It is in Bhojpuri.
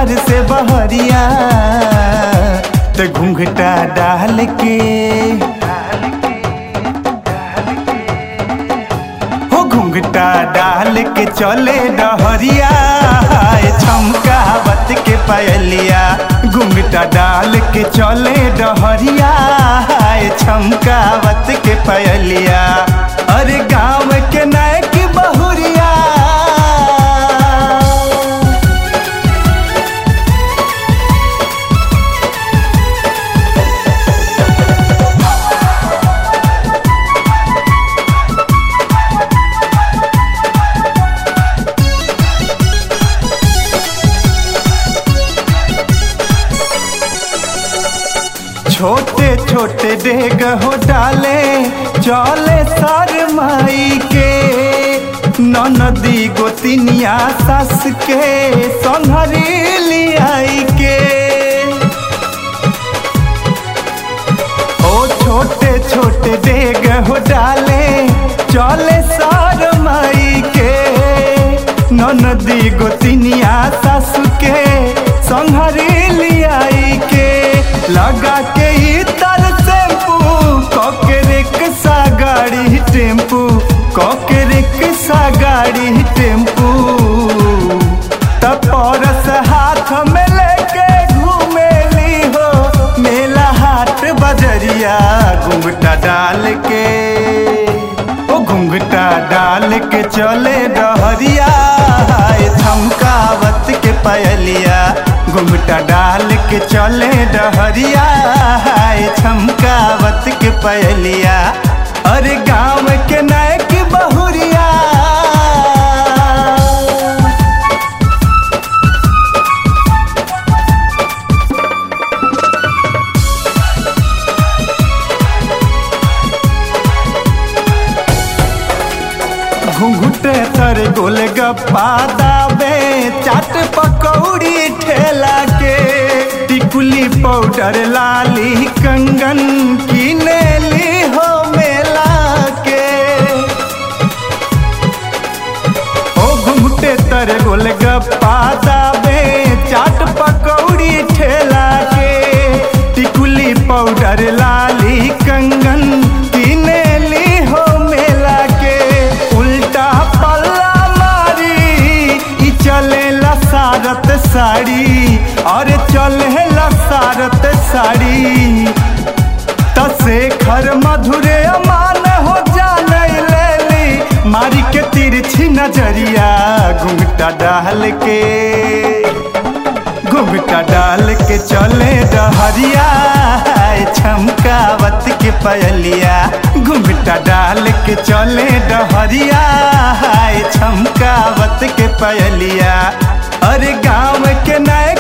घर से बहरिया तो घूंघटा डाल के हो घूंघटा डाल के चले डहरिया हाय छमकावत के पायलिया घूंघटा डाल के चले डहरिया हाय छमकावत के पायलिया अरे गाँव के नायक बहुरिया छोटे छोटे डेग हो डाले चले सर माई के ननदी गोतिनिया सस के संहरी लियाई के ओ छोटे छोटे डेग हो डाले चले सर माई के ननदी गोतिनिया सस के संहरी लियाई के लगा के ही तर टेम्पू कके रिक्शा गाड़ी टेम्पू कके रिक्शा गाड़ी टेम्पू तपरस हाथ में लेके घूमेली हो मेला हाट बजरिया घुंघटा डाल के ओ घुंघटा डाल के चले डहरिया हाय थमकावत के पयलिया घुंघटा डाल के चले डहरिया हाय छमकावत के पयलिया अरे गाँव के नायक बहुरिया घुंघटे तर गोल गप्पा दाबे चाट पकौड़ी ठेला के टिकुली पाउडर लाली कंगन किनेली हो मेला के ओ घुंघटे तर गोल गप्पा दाबे चाट पकौड़ी ठेला के टिकुली पाउडर लाली कंगन किनेली हो मेला के उल्टा पल्ला मारी ई चले लसारत साड़ी और चले लसारत साड़ी तसे खर मधुरे अमान हो जाने लेली मारी के तिरछी नजरिया घुंघटा डाल के घुंघटा डाल के चले डहरिया हाय छमकावत के पयलिया घुंघटा डाल के चले डहरिया हाय छमकावत के पयलिया अरे गाँव के नए